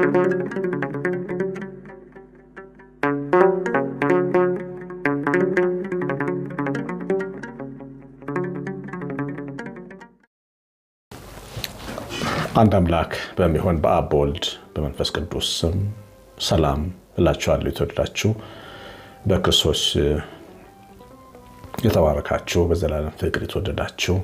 አንድ አምላክ በሚሆን በአብ በወልድ በመንፈስ ቅዱስ ስም ሰላም እላችኋለሁ። የተወደዳችሁ በክርስቶስ የተባረካችሁ በዘላለም ፍቅር የተወደዳችሁ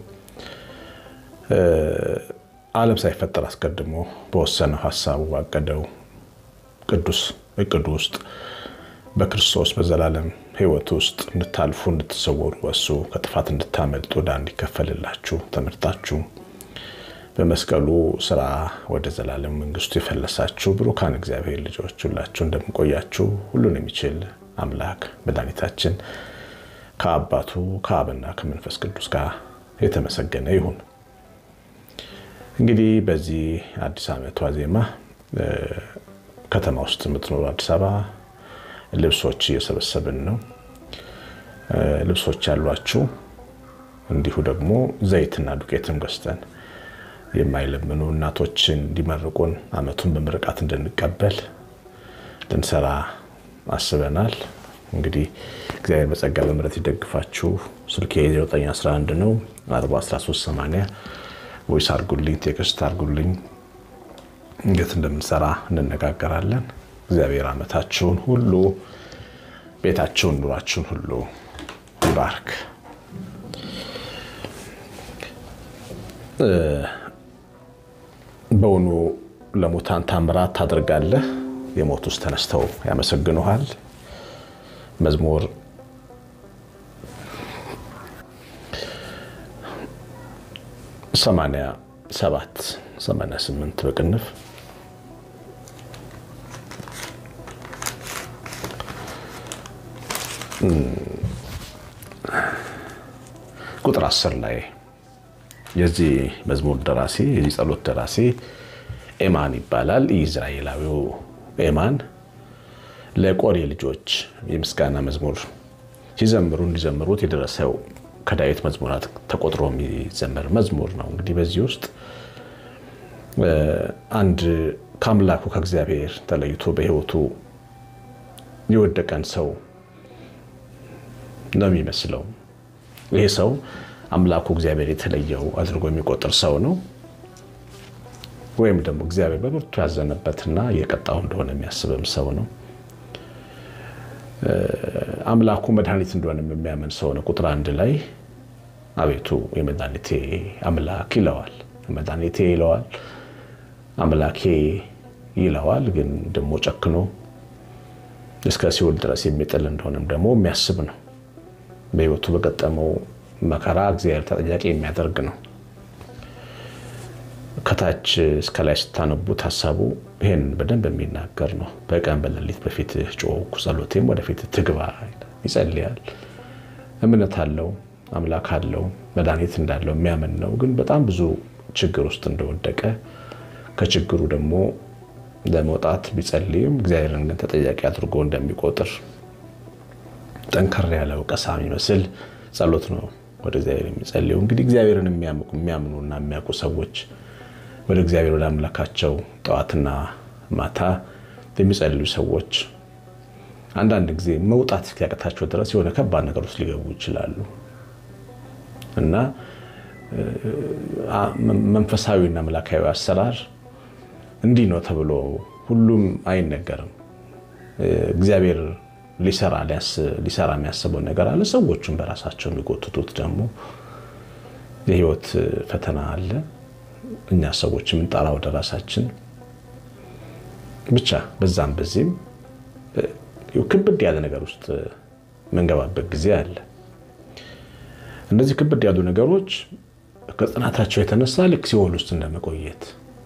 ዓለም ሳይፈጠር አስቀድሞ በወሰነው ሀሳቡ ባቀደው ቅዱስ እቅዱ ውስጥ በክርስቶስ በዘላለም ሕይወት ውስጥ እንድታልፉ እንድትሰወሩ በሱ ከጥፋት እንድታመልጡ ዕዳ እንዲከፈልላችሁ ተመርጣችሁ በመስቀሉ ስራ ወደ ዘላለም መንግስቱ የፈለሳችሁ ብሩካን እግዚአብሔር ልጆች ሁላችሁ እንደምንቆያችሁ ሁሉን የሚችል አምላክ መድኃኒታችን ከአባቱ ከአብና ከመንፈስ ቅዱስ ጋር የተመሰገነ ይሁን። እንግዲህ በዚህ አዲስ ዓመት ዋዜማ ከተማ ውስጥ የምትኖሩ አዲስ አበባ ልብሶች እየሰበሰብን ነው። ልብሶች ያሏችሁ እንዲሁ ደግሞ ዘይትና ዱቄትም ገዝተን የማይለምኑ እናቶችን እንዲመርቁን ዓመቱን በምርቃት እንድንቀበል ልንሰራ አስበናል። እንግዲህ እግዚአብሔር በጸጋ በምሕረት ይደግፋችሁ። ስልኬ 911 ነው 41380 ወይስ አርጉልኝ፣ ቴክስት አርጉልኝ። እንዴት እንደምንሰራ እንነጋገራለን። እግዚአብሔር ዓመታችሁን ሁሉ ቤታችሁን፣ ኑሯችሁን ሁሉ ይባርክ። በውኑ ለሙታን ታምራት ታደርጋለህ፣ የሞቱስ ተነስተው ያመሰግኑሃል። መዝሙር ሰማንያ ሰባት ሰማንያ ስምንት በቅንፍ ቁጥር አስር ላይ የዚህ መዝሙር ደራሲ የዚህ ጸሎት ደራሲ ኤማን ይባላል። ኢዝራኤላዊው ኤማን ለቆሬ ልጆች የምስጋና መዝሙር ሲዘምሩ እንዲዘምሩት የደረሰው ከዳዊት መዝሙራት ተቆጥሮ የሚዘመር መዝሙር ነው። እንግዲህ በዚህ ውስጥ አንድ ከአምላኩ ከእግዚአብሔር ተለይቶ በሕይወቱ የወደቀን ሰው ነው የሚመስለው። ይሄ ሰው አምላኩ እግዚአብሔር የተለየው አድርጎ የሚቆጥር ሰው ነው። ወይም ደግሞ እግዚአብሔር በብርቱ ያዘነበትና የቀጣው እንደሆነ የሚያስብም ሰው ነው። አምላኩ መድኃኒት እንደሆነ የሚያምን ሰው ነው። ቁጥር አንድ ላይ አቤቱ የመድኃኒቴ አምላክ ይለዋል። መድኃኒቴ ይለዋል፣ አምላኬ ይለዋል። ግን ደግሞ ጨክኖ እስከ ሲኦል ድረስ የሚጥል እንደሆነም ደግሞ የሚያስብ ነው። በሕይወቱ በገጠመው መከራ እግዚአብሔር ተጠያቂ የሚያደርግ ነው። ከታች እስከ ላይ ስታነቡት ሀሳቡ ይህን በደንብ የሚናገር ነው። በቀን በሌሊት በፊት ጮኩ፣ ጸሎቴም ወደፊት ትግባ ይጸልያል። እምነት አለው፣ አምላክ አለው፣ መድኃኒት እንዳለው የሚያምን ነው። ግን በጣም ብዙ ችግር ውስጥ እንደወደቀ ከችግሩ ደግሞ ለመውጣት ቢጸልይም እግዚአብሔርን ግን ተጠያቂ አድርጎ እንደሚቆጥር ጠንከር ያለ ወቀሳ የሚመስል ጸሎት ነው ወደ እግዚአብሔር የሚጸልዩ። እንግዲህ እግዚአብሔርን የሚያምኑና የሚያውቁ ሰዎች ወደ እግዚአብሔር ወደ አምላካቸው ጠዋትና ማታ የሚጸልዩ ሰዎች አንዳንድ ጊዜ መውጣት እስኪያቅታቸው ድረስ የሆነ ከባድ ነገር ውስጥ ሊገቡ ይችላሉ እና መንፈሳዊና አምላካዊ አሰራር እንዲህ ነው ተብሎ ሁሉም አይነገርም። እግዚአብሔር ሊሰራ ሊሰራ የሚያስበው ነገር አለ። ሰዎቹም በራሳቸው የሚጎትቱት ደግሞ የህይወት ፈተና አለ። እኛ ሰዎች የምንጠራ ወደ ራሳችን ብቻ በዛም በዚህም ክብድ ያለ ነገር ውስጥ መንገባበት ጊዜ አለ። እነዚህ ክብድ ያሉ ነገሮች ከጽናታቸው የተነሳ ልክ ሲኦል ውስጥ እንደመቆየት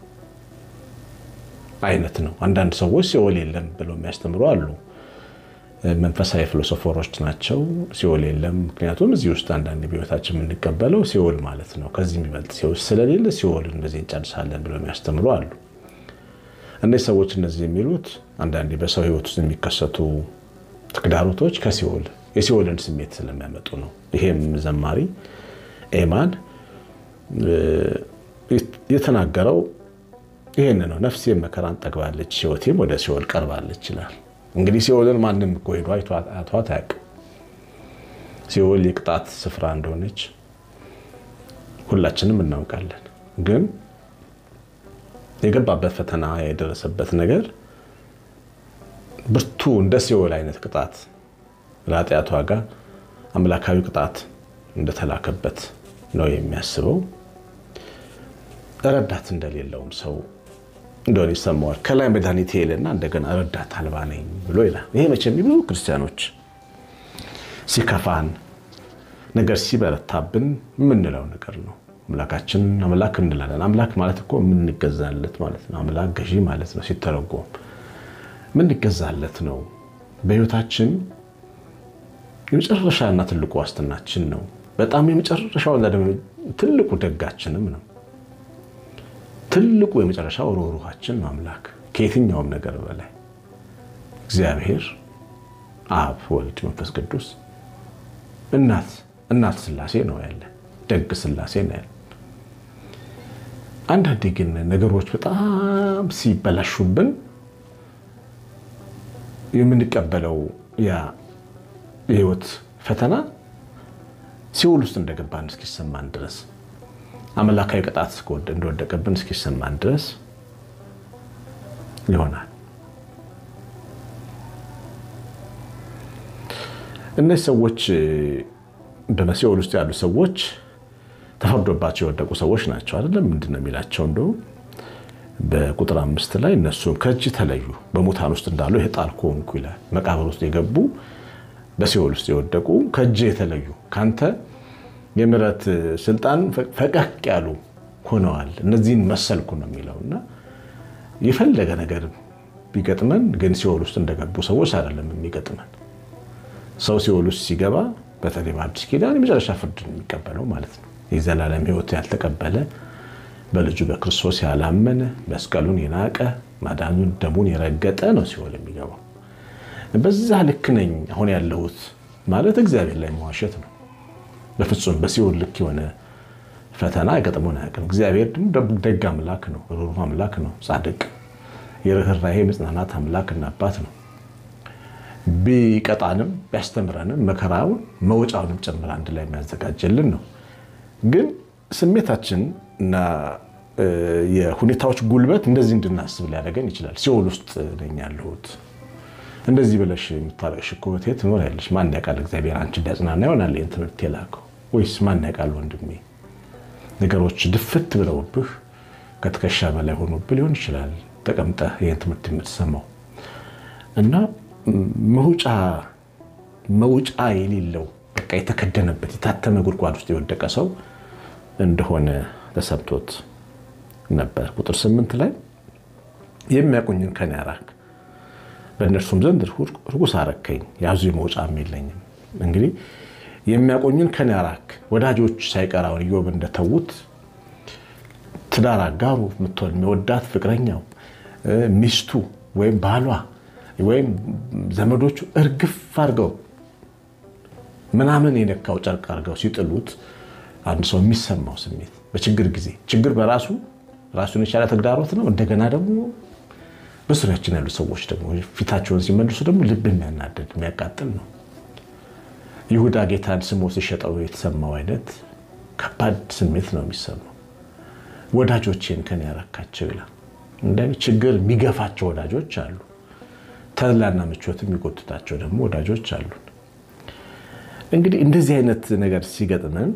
አይነት ነው። አንዳንድ ሰዎች ሲኦል የለም ብለው የሚያስተምሩ አሉ። መንፈሳዊ ፊሎሶፈሮች ናቸው። ሲኦል የለም፣ ምክንያቱም እዚህ ውስጥ አንዳንድ በህይወታችን የምንቀበለው ሲኦል ማለት ነው። ከዚህ የሚበልጥ ሲኦል ስለሌለ ሲኦል እንደዚህ እንጨርሳለን ብለው የሚያስተምሩ አሉ። እነዚህ ሰዎች እነዚህ የሚሉት አንዳንዴ በሰው ህይወት ውስጥ የሚከሰቱ ተግዳሮቶች ከሲኦል የሲኦልን ስሜት ስለሚያመጡ ነው። ይሄም ዘማሪ ኤማን የተናገረው ይህን ነው ነፍሴም መከራን ጠግባለች፣ ሕይወቴም ወደ ሲኦል ቀርባለች ይላል። እንግዲህ ሲኦልን ማንም እኮ ሄዶ አይቷት አያውቅም። ሲኦል የቅጣት ስፍራ እንደሆነች ሁላችንም እናውቃለን። ግን የገባበት ፈተና የደረሰበት ነገር ብርቱ እንደ ሲኦል አይነት ቅጣት ለኃጢአቱ ዋጋ አምላካዊ ቅጣት እንደተላከበት ነው የሚያስበው። ረዳት እንደሌለውም ሰው እንደሆነ ይሰማዋል። ከላይ መድኃኒቴ ይልና እንደገና ረዳት አልባ ነኝ ብሎ ይላል። ይሄ መቼም ብዙ ክርስቲያኖች ሲከፋን ነገር ሲበረታብን የምንለው ነገር ነው። አምላካችን አምላክ እንላለን። አምላክ ማለት እኮ የምንገዛለት ማለት ነው። አምላክ ገዢ ማለት ነው። ሲተረጎም የምንገዛለት ነው። በሕይወታችን የመጨረሻና ትልቁ ዋስትናችን ነው። በጣም የመጨረሻው ትልቁ ደጋችንም ነው። ትልቁ የመጨረሻው ሩህሩሃችን ነው። አምላክ ከየትኛውም ነገር በላይ እግዚአብሔር አብ፣ ወልድ፣ መንፈስ ቅዱስ እናት እናት ስላሴ ነው ያለ ደግ ስላሴ ነው ያለ። አንዳንዴ ግን ነገሮች በጣም ሲበላሹብን የምንቀበለው ያ የህይወት ፈተና ሲኦል ውስጥ እንደገባን እስኪሰማን ድረስ አምላካዊ ቅጣት እንደወደቀብን እስኪሰማን ድረስ ይሆናል። እነዚህ ሰዎች በሲኦል ውስጥ ያሉ ሰዎች ተፈርዶባቸው የወደቁ ሰዎች ናቸው። አይደለም ምንድን ነው የሚላቸው? እንደው በቁጥር አምስት ላይ እነሱም ከእጅ ተለዩ፣ በሙታን ውስጥ እንዳሉ ይሄ ጣልኮ ሆንኩ ይላል። መቃብር ውስጥ የገቡ በሲኦል ውስጥ የወደቁ ከእጅ የተለዩ ከአንተ የምሕረት ስልጣን ፈቀቅ ያሉ ሆነዋል። እነዚህን መሰልኩ ነው የሚለው እና የፈለገ ነገር ቢገጥመን ግን ሲኦል ውስጥ እንደገቡ ሰዎች አይደለም የሚገጥመን። ሰው ሲኦል ውስጥ ሲገባ በተለይ በአዲስ ኪዳን የመጨረሻ ፍርድ የሚቀበለው ማለት ነው። የዘላለም ሕይወት ያልተቀበለ በልጁ በክርስቶስ ያላመነ መስቀሉን የናቀ ማዳኑን ደሙን የረገጠ ነው ሲኦል የሚገባው። በዛ ልክ ነኝ አሁን ያለሁት ማለት እግዚአብሔር ላይ መዋሸት ነው። በፍጹም በሲኦል ልክ የሆነ ፈተና ገጥሞን አያውቅም። እግዚአብሔር ደግ አምላክ ነው፣ ሩሩህ አምላክ ነው፣ ጻድቅ የርኅራኄ መጽናናት አምላክና አባት ነው። ቢቀጣንም ቢያስተምረንም መከራውን መውጫውንም ጭምር አንድ ላይ የሚያዘጋጀልን ነው። ግን ስሜታችን እና የሁኔታዎች ጉልበት እንደዚህ እንድናስብ ሊያደርገን ይችላል። ሲኦል ውስጥ ነኝ ያለሁት እንደዚህ ብለሽ የምታረቅሽ እኮ እህቴ ትኖሪያለሽ። ማን ያውቃል እግዚአብሔር አንቺ እንዲያጽናና ይሆናል ይህን ትምህርት የላከው ወይስ ማን ያውቃል ወንድሜ፣ ነገሮች ድፍት ብለውብህ ከትከሻ በላይ ሆኖብህ ሊሆን ይችላል ተቀምጠህ ይህን ትምህርት የምትሰማው እና መውጫ መውጫ የሌለው በቃ የተከደነበት የታተመ ጉድጓድ ውስጥ የወደቀ ሰው እንደሆነ ተሰምቶት ነበር። ቁጥር ስምንት ላይ የሚያውቁኝን ከኔ አራቅ፣ በእነርሱም ዘንድ ርኩስ አረከኝ፣ ያዙ መውጫም የለኝም። እንግዲህ የሚያውቁኝን ከኔ አራቅ፣ ወዳጆች ሳይቀራውን ኢዮብ እንደተዉት ትዳር አጋሩ የምትሆን የሚወዳት ፍቅረኛው ሚስቱ ወይም ባሏ ወይም ዘመዶቹ እርግፍ አድርገው ምናምን የነካው ጨርቅ አድርገው ሲጥሉት አንድ ሰው የሚሰማው ስሜት በችግር ጊዜ ችግር በራሱ ራሱን የቻለ ተግዳሮት ነው። እንደገና ደግሞ በዙሪያችን ያሉ ሰዎች ደግሞ ፊታቸውን ሲመልሱ ደግሞ ልብ የሚያናደድ የሚያቃጥል ነው። ይሁዳ ጌታን ስሞ ሲሸጠው የተሰማው አይነት ከባድ ስሜት ነው የሚሰማው። ወዳጆቼን ከኔ ያረካቸው ይላል። እንደ ችግር የሚገፋቸው ወዳጆች አሉ። ተድላና ምቾት የሚጎትታቸው ደግሞ ወዳጆች አሉ። እንግዲህ እንደዚህ አይነት ነገር ሲገጥመን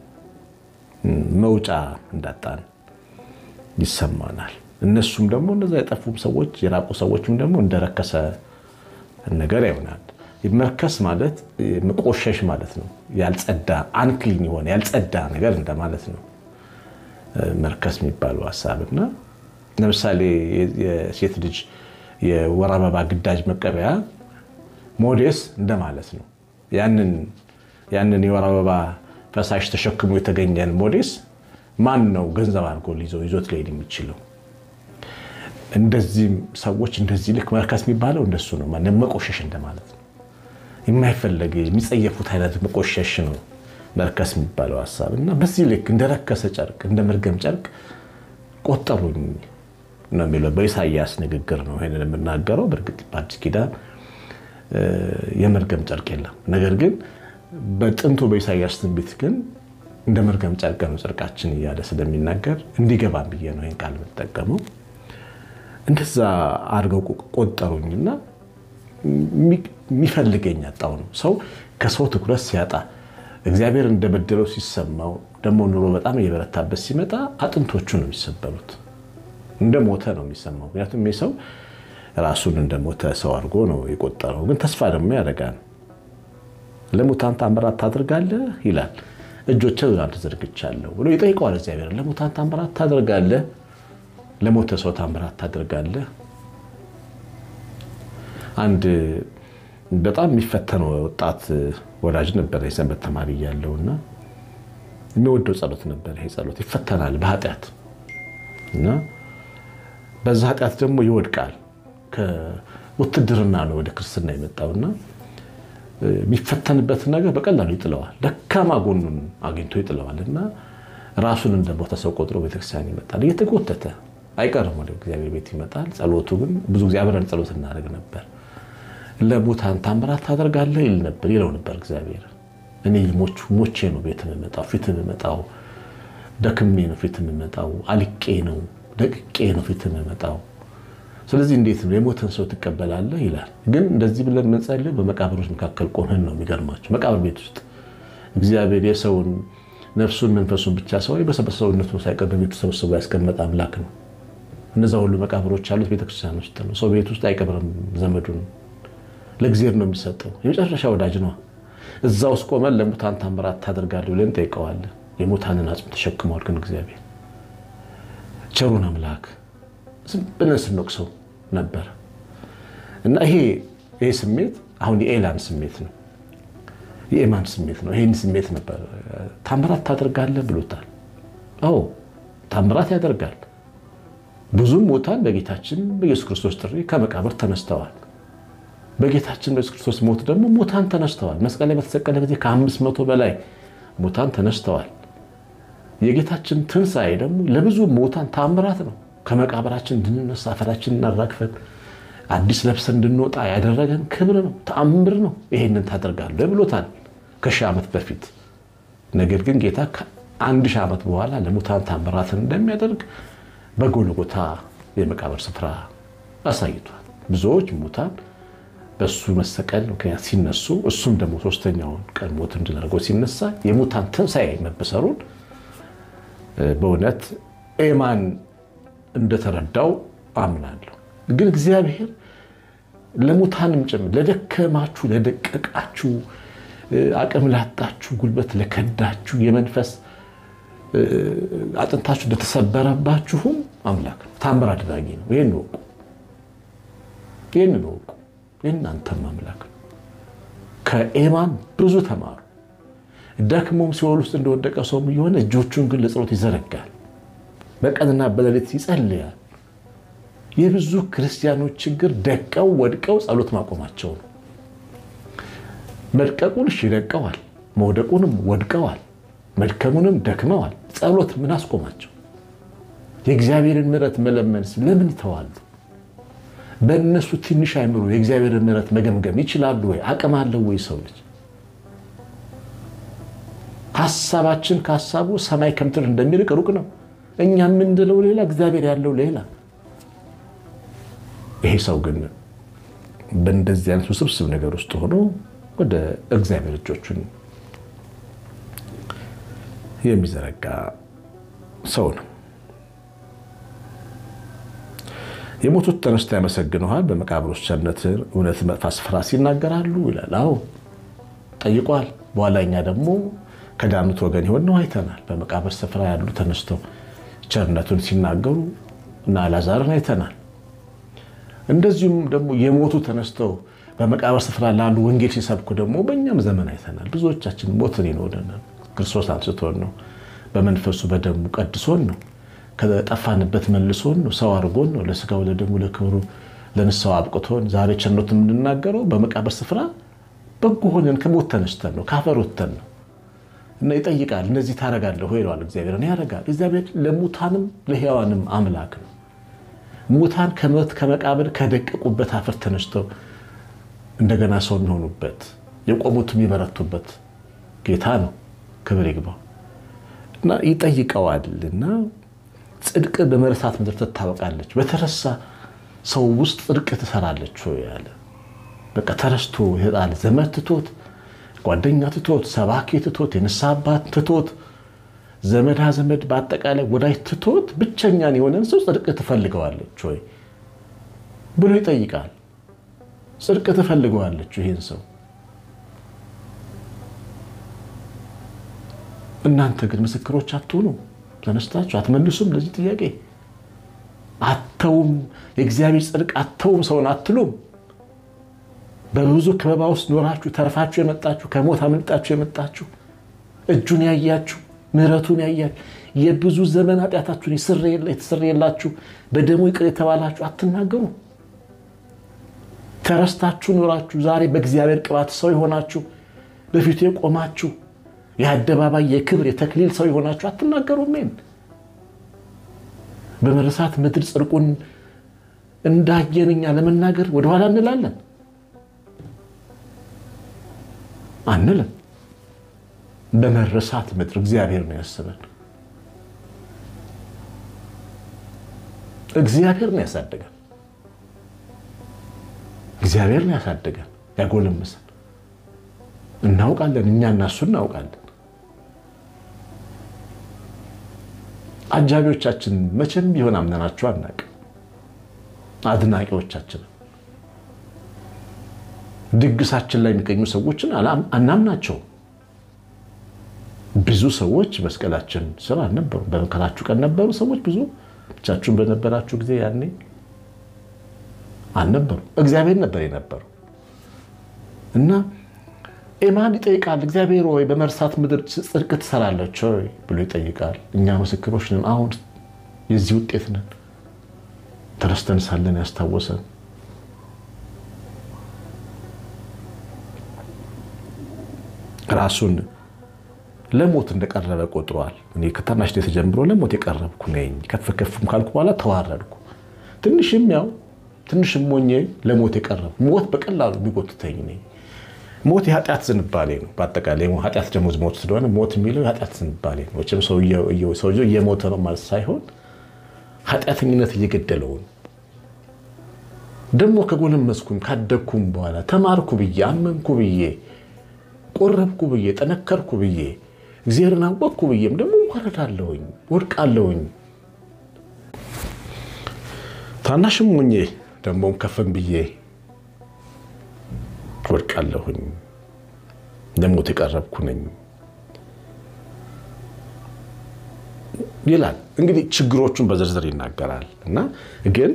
መውጫ እንዳጣን ይሰማናል። እነሱም ደግሞ እነዛ የጠፉም ሰዎች የራቁ ሰዎችም ደግሞ እንደረከሰ ነገር ይሆናል። መርከስ ማለት መቆሸሽ ማለት ነው። ያልጸዳ አንክሊን የሆነ ያልጸዳ ነገር እንደማለት ነው መርከስ የሚባለው ሀሳብ እና ለምሳሌ የሴት ልጅ የወር አበባ ግዳጅ መቀበያ ሞዴስ እንደማለት ነው። ያንን የወር አበባ ፈሳሽ ተሸክሞ የተገኘን ሞዴስ ማን ነው ገንዘብ አድርጎ ይዞት ሊሄድ የሚችለው? እንደዚህም ሰዎች እንደዚህ ልክ መርከስ የሚባለው እንደሱ ነው። መቆሸሽ እንደማለት ነው። የማይፈለግ የሚጸየፉት አይነት መቆሸሽ ነው መርከስ የሚባለው ሀሳብ እና በዚህ ልክ እንደረከሰ ጨርቅ እንደ መርገም ጨርቅ ቆጠሩኝ ነው የሚለው በኢሳያስ ንግግር ነው ይሄንን የምናገረው። በእርግጥ በአዲስ ኪዳን የመርገም ጨርቅ የለም። ነገር ግን በጥንቱ በኢሳያስ ትንቢት ግን እንደ መርገም ጨርቅ ነው ጨርቃችን እያለ ስለሚናገር እንዲገባም ብዬ ነው ይህን ቃል የምጠቀመው። እንደዛ አድርገው ቆጠሩኝና የሚፈልገኝ ያጣው ነው። ሰው ከሰው ትኩረት ሲያጣ እግዚአብሔር እንደበደለው ሲሰማው ደግሞ ኑሮ በጣም እየበረታበት ሲመጣ አጥንቶቹ ነው የሚሰበሩት። እንደ ሞተ ነው የሚሰማው። ምክንያቱም ይህ ሰው ራሱን እንደ ሞተ ሰው አድርጎ ነው የቆጠረው። ግን ተስፋ ደግሞ ያደርጋል። ለሙታን ታምራት ታደርጋለህ ይላል። እጆቼን ወደ አንተ ዘርግቻለሁ ብሎ ይጠይቀዋል እግዚአብሔር። ለሙታን ታምራት ታደርጋለህ? ለሞተ ሰው ታምራት ታደርጋለህ? አንድ በጣም የሚፈተነው ወጣት ወዳጅ ነበር የሰንበት ተማሪ እያለሁ እና የሚወደው ጸሎት ነበር። ይሄ ጸሎት ይፈተናል በኃጢአት እና በዛ ኃጢአት ደግሞ ይወድቃል። ከውትድርና ነው ወደ ክርስትና የመጣውና የሚፈተንበትን ነገር በቀላሉ ይጥለዋል። ደካማ ጎኑን አግኝቶ ይጥለዋል እና ራሱን እንደሞተ ሰው ቆጥሮ ቤተክርስቲያን ይመጣል። እየተጎተተ አይቀርም ወደ እግዚአብሔር ቤት ይመጣል። ጸሎቱ ግን ብዙ ጊዜ አብረን ጸሎት እናደርግ ነበር። ለሙታን ታምራት ታደርጋለህ ይል ነበር ይለው ነበር እግዚአብሔር። እኔ ሞቼ ነው ቤት የምመጣው ፊት የምመጣው ደክሜ ነው ፊት የምመጣው አልቄ ነው ደቅቄ ነው ፊት የምመጣው። ስለዚህ እንዴት ነው የሞተን ሰው ትቀበላለህ ይላል። ግን እንደዚህ ብለን የምንጸልየው በመቃብሮች መካከል ቆመን ነው። የሚገርማቸው መቃብር ቤት ውስጥ እግዚአብሔር የሰውን ነፍሱን መንፈሱን ብቻ ሰው በሰውነቱ ሳይቀር በቤቱ ሰብስቦ ያስቀመጠ አምላክ ነው። እነዛ ሁሉ መቃብሮች ያሉት ቤተክርስቲያን ውስጥ ነው። ሰው ቤት ውስጥ አይቀብርም ዘመዱን ለእግዚአብሔር ነው የሚሰጠው። የመጨረሻ ወዳጅ ነው። እዛ ውስጥ ቆመን ለሙታን ታምራት ታደርጋለህ ብለን ጠይቀዋለን። የሙታንን አጽም ተሸክመዋል። ግን እግዚአብሔር ቸሩን አምላክ ዝም ብለን ስንወቅሰው ነበር እና ይሄ ይሄ ስሜት አሁን የኤላን ስሜት ነው፣ የኤማን ስሜት ነው። ይሄን ስሜት ነበር። ታምራት ታደርጋለህ ብሎታል። አዎ ታምራት ያደርጋል። ብዙም ሙታን በጌታችን በኢየሱስ ክርስቶስ ጥሪ ከመቃብር ተነስተዋል። በጌታችን በኢየሱስ ክርስቶስ ሞት ደግሞ ሙታን ተነስተዋል። መስቀል ላይ በተሰቀለ ጊዜ ከአምስት መቶ በላይ ሙታን ተነስተዋል። የጌታችን ትንሣኤ ደግሞ ለብዙ ሙታን ታምራት ነው። ከመቃብራችን እንድንነሳ አፈራችን እናራግፈን አዲስ ለብሰን እንድንወጣ ያደረገን ክብር ነው፣ ተአምር ነው። ይሄንን ታደርጋለህ ብሎታል ከሺህ ዓመት በፊት። ነገር ግን ጌታ ከአንድ ሺህ ዓመት በኋላ ለሙታን ታምራትን እንደሚያደርግ በጎልጎታ የመቃብር ስፍራ አሳይቷል። ብዙዎች ሙታን በሱ መሰቀል ምክንያት ሲነሱ እሱም ደግሞ ሶስተኛውን ቀን ሞት እንድናደርገው ሲነሳ የሙታን ትንሣኤ መበሰሩን በእውነት ኤማን እንደተረዳው አምናለሁ። ግን እግዚአብሔር ለሙታንም ጭምር ለደከማችሁ፣ ለደቀቃችሁ፣ አቅም ላጣችሁ፣ ጉልበት ለከዳችሁ፣ የመንፈስ አጥንታችሁ ለተሰበረባችሁም አምላክ ነው። ታምር አድራጊ ነው። ይህን ወቁ፣ ይህን ወቁ። የእናንተም አምላክ ነው። ከኤማን ብዙ ተማሩ። ደክሞም ሲኦል ውስጥ እንደወደቀ ሰውም እየሆነ እጆቹን ግን ለጸሎት ይዘረጋል። በቀንና በሌሊት ይጸልያል። የብዙ ክርስቲያኖች ችግር ደቀው ወድቀው ጸሎት ማቆማቸው ነው። መድቀቁን እሺ ደቀዋል፣ መውደቁንም ወድቀዋል፣ መድከሙንም ደክመዋል። ጸሎት ምን አስቆማቸው? የእግዚአብሔርን ምሕረት መለመን ለምን ይተዋሉ? በእነሱ ትንሽ አይምሮ የእግዚአብሔርን ምሕረት መገምገም ይችላሉ ወይ? አቅም አለው ወይ? ሰው ልጅ ሀሳባችን ከሀሳቡ ሰማይ ከምድር እንደሚርቅ ሩቅ ነው። እኛ የምንለው ሌላ፣ እግዚአብሔር ያለው ሌላ። ይሄ ሰው ግን በእንደዚህ አይነት ውስብስብ ነገር ውስጥ ሆኖ ወደ እግዚአብሔር እጆቹን የሚዘረጋ ሰው ነው። የሞቱት ተነስተው ያመሰግነዋል፣ በመቃብሮች ቸርነትህን እውነት መጥፋት ስፍራ ሲናገራሉ ይላል። አዎ ጠይቋል። በኋላ እኛ ደግሞ ከዳኑት ወገን የሆን ነው አይተናል። በመቃብር ስፍራ ያሉ ተነስተው ቸርነቱን ሲናገሩ እና አልዓዛርን አይተናል። እንደዚሁም ደግሞ የሞቱ ተነስተው በመቃብር ስፍራ ላሉ ወንጌል ሲሰብኩ ደግሞ በእኛም ዘመን አይተናል። ብዙዎቻችን ሞትን ይኖረናል። ክርስቶስ አንስቶን ነው፣ በመንፈሱ በደሙ ቀድሶን ነው፣ ከጠፋንበት መልሶን ነው፣ ሰው አድርጎን ነው፣ ለስጋው ለደሙ ለክብሩ ለንስሐው አብቅቶን ዛሬ ቸርነቱ የምንናገረው በመቃብር ስፍራ በጎ ሆነን ከሞት ተነስተን ነው፣ ካፈር ወጥተን ነው። እና ይጠይቃል። እነዚህ ታረጋለህ ወይ ይለዋል እግዚአብሔር። እኔ ያደርጋል። እግዚአብሔር ለሙታንም ለሕያዋንም አምላክ ነው። ሙታን ከሞት ከመቃብር ከደቀቁበት አፈር ተነስተው እንደገና ሰው የሚሆኑበት የቆሙት የሚበረቱበት ጌታ ነው። ክብር ይግባው እና ይጠይቀዋል እና ጽድቅ በመረሳት ምድር ትታወቃለች። በተረሳ ሰው ውስጥ ጽድቅ ትሰራለች ያለ በቃ ተረስቶ ይጣል ዘመድ ትቶት፣ ጓደኛ ትቶት፣ ሰባኪ ትቶት፣ የንስሐ አባት ትቶት፣ ዘመዳ ዘመድ በአጠቃላይ ወዳጅ ትቶት ብቸኛን የሆነን ሰው ጽድቅ ትፈልገዋለች ወይ ብሎ ይጠይቃል። ጽድቅ ትፈልገዋለች ይህን ሰው እናንተ ግን ምስክሮች አትሆኑ ተነስታችሁ አትመልሱም ለዚህ ጥያቄ አተውም የእግዚአብሔር ጽድቅ አተውም ሰውን አትሉም በብዙ ከበባ ውስጥ ኖራችሁ ተርፋችሁ የመጣችሁ ከሞት አመልጣችሁ የመጣችሁ እጁን ያያችሁ ምሕረቱን ያያችሁ የብዙ ዘመን ኃጢአታችሁን የተሰረየላችሁ በደሙ ይቅር የተባላችሁ አትናገሩ ተረስታችሁ ኖራችሁ ዛሬ በእግዚአብሔር ቅባት ሰው የሆናችሁ በፊቱ የቆማችሁ የአደባባይ የክብር የተክሊል ሰው የሆናችሁ አትናገሩም? ምን በመረሳት ምድር ጽድቁን እንዳየን እኛ ለመናገር ወደኋላ እንላለን? አንልም። በመረሳት ምድር እግዚአብሔር ነው ያስበን። እግዚአብሔር ነው ያሳደገን። እግዚአብሔር ነው ያሳደገን ያጎለመሰን። እናውቃለን፣ እኛ እና እሱ እናውቃለን። አጃቢዎቻችን መቼም ቢሆን አምነናቸው አናውቅም። አድናቂዎቻችን ድግሳችን ላይ የሚገኙ ሰዎችን አናምናቸውም። ብዙ ሰዎች መስቀላችን ስር አልነበሩም። በመከራችሁ ቀን ነበሩ ሰዎች ብዙ ብቻችሁን በነበራችሁ ጊዜ ያኔ አልነበሩ። እግዚአብሔር ነበር የነበሩ እና ኤማን ይጠይቃል። እግዚአብሔር ወይ በመርሳት ምድር ጽድቅ ትሰራለች ወይ ብሎ ይጠይቃል። እኛ ምስክሮች ነን። አሁን የዚህ ውጤት ነን። ተረስተን ሳለን ያስታወሰን ራሱን ለሞት እንደቀረበ ቆጥሯል። እኔ ከታናሽነት ጀምሮ ለሞት የቀረብኩ ነኝ፣ ከፍ ከፍም ካልኩ በኋላ ተዋረድኩ፣ ትንሽም ያው ትንሽም ሞኜ ለሞት የቀረብኩ ሞት በቀላሉ የሚጎትተኝ ነኝ። ሞት የኃጢአት ዝንባሌ ነው። በአጠቃላይ ኃጢአት ደግሞ ሞት ስለሆነ ሞት የሚለው የኃጢአት ዝንባሌ ነው። መቼም ሰውየው እየሞተ ነው ማለት ሳይሆን ኃጢአተኝነት እየገደለው ነው። ደግሞ ከጎለመስኩም ካደግኩም በኋላ ተማርኩ ብዬ አመንኩ ብዬ ቆረብኩ ብዬ ጠነከርኩ ብዬ እግዚአብሔርን አወቅኩ ብዬም ደግሞ ወረዳለሁኝ፣ ወድቃለሁኝ። ታናሽም ሆኜ ደግሞም ከፍም ብዬ ወድቃለሁኝ። ለሞት የቀረብኩ ነኝ ይላል። እንግዲህ ችግሮቹን በዝርዝር ይናገራል እና ግን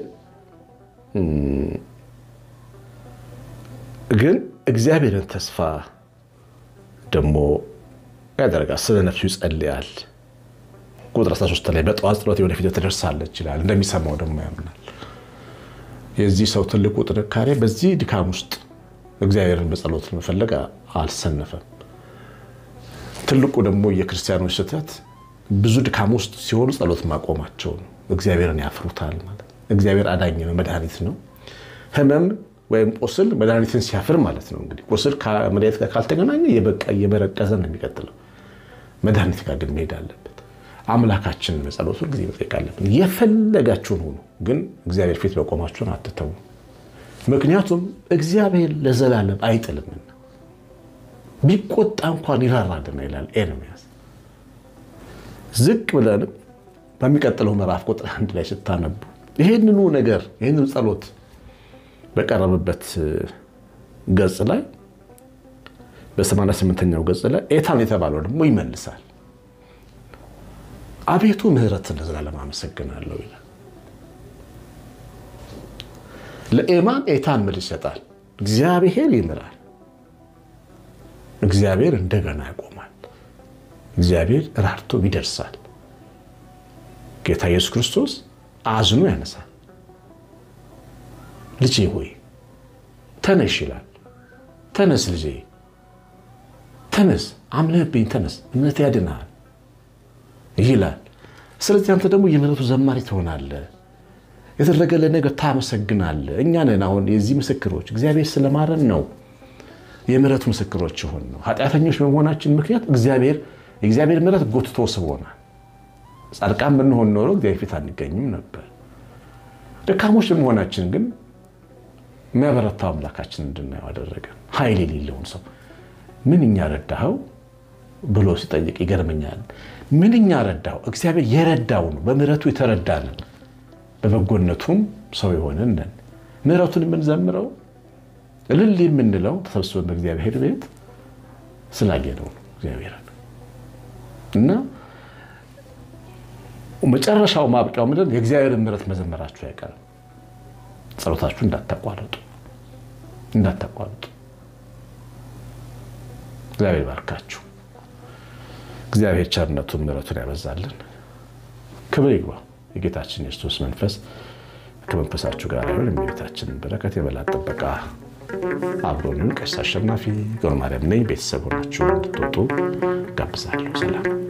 ግን እግዚአብሔርን ተስፋ ደግሞ ያደርጋል። ስለ ነፍሱ ይጸልያል። ቁጥር 13 ላይ በጠዋት ጸሎቴ ወደፊት ትደርሳለች ይላል። እንደሚሰማው ደግሞ ያምናል። የዚህ ሰው ትልቁ ጥንካሬ በዚህ ድካም ውስጥ እግዚአብሔርን በጸሎት መፈለግ አልሰነፈም። ትልቁ ደግሞ የክርስቲያኖች ስህተት ብዙ ድካም ውስጥ ሲሆኑ ጸሎት ማቆማቸው ነው። እግዚአብሔርን ያፍሩታል ማለት ነው። እግዚአብሔር አዳኝ ነው፣ መድኃኒት ነው። ህመም ወይም ቁስል መድኃኒትን ሲያፍር ማለት ነው። እንግዲህ ቁስል ከመድኃኒት ጋር ካልተገናኘ የበቃ እየመረቀዘ ነው የሚቀጥለው። መድኃኒት ጋር ግን መሄድ አለበት። አምላካችንን በጸሎት ሁልጊዜ መጠየቅ አለብን። የፈለጋችሁን ሁኑ፣ ግን እግዚአብሔር ፊት በቆማችሁን አትተዉ። ምክንያቱም እግዚአብሔር ለዘላለም አይጥልምና ቢቆጣ እንኳን ይራራልና ይላል ኤርምያስ። ዝቅ ብለንም በሚቀጥለው ምዕራፍ ቁጥር አንድ ላይ ስታነቡ ይህንኑ ነገር ይህንኑ ጸሎት በቀረበበት ገጽ ላይ በሰማንያ ስምንተኛው ገጽ ላይ ኤታን የተባለው ደግሞ ይመልሳል። አቤቱ ምሕረትን ለዘላለም አመሰግናለሁ ይላል። ለኤማን ኤታን መልስ ይሰጣል። እግዚአብሔር ይምራል። እግዚአብሔር እንደገና ያቆማል። እግዚአብሔር ራርቶ ይደርሳል። ጌታ ኢየሱስ ክርስቶስ አዝኖ ያነሳል። ልጄ ሆይ ተነሽ ይላል። ተነስ ልጄ ተነስ፣ አምነህብኝ ተነስ፣ እምነት ያድንሃል ይላል። ስለዚህ አንተ ደግሞ የምሕረቱ ዘማሪ ትሆናለህ። የተደረገልን ነገር ታመሰግናለህ። እኛ ነን አሁን የዚህ ምስክሮች። እግዚአብሔር ስለማረን ነው የምሕረቱ ምስክሮች ይሆን ነው። ኃጢአተኞች በመሆናችን ምክንያት እግዚአብሔር የእግዚአብሔር ምሕረት ጎትቶ ስቦናል። ጻድቃን ብንሆን ኖሮ እግዚአብሔር ፊት አንገኝም ነበር። ደካሞች በመሆናችን ግን የሚያበረታው አምላካችን እንድናየው አደረገን። ኃይል የሌለውን ሰው ምንኛ ረዳኸው ብሎ ሲጠይቅ ይገርመኛል። ምንኛ ረዳው? እግዚአብሔር የረዳው ነው። በምሕረቱ የተረዳንን በበጎነቱም ሰው የሆንን ነን። ምሕረቱን የምንዘምረው እልል የምንለው ተሰብስበን በእግዚአብሔር ቤት ስላየነው ነው እግዚአብሔርን እና መጨረሻው ማብቂያው ምንድን የእግዚአብሔርን ምሕረት መዘመራችሁ አይቀርም። ጸሎታችሁ እንዳታቋርጡ እንዳታቋርጡ። እግዚአብሔር ባርካችሁ። እግዚአብሔር ቸርነቱን ምሕረቱን ያበዛልን። ክብር ይግባ። የጌታችን የክርስቶስ መንፈስ ከመንፈሳችሁ ጋር ይሁን። የቤታችንን በረከት የበላት ጥበቃ አብሮንን። ቀሲስ አሸናፊ ገብረ ማርያም ነኝ። ቤተሰብ ሆናችሁ እንድትወጡ ጋብዛለሁ። ሰላም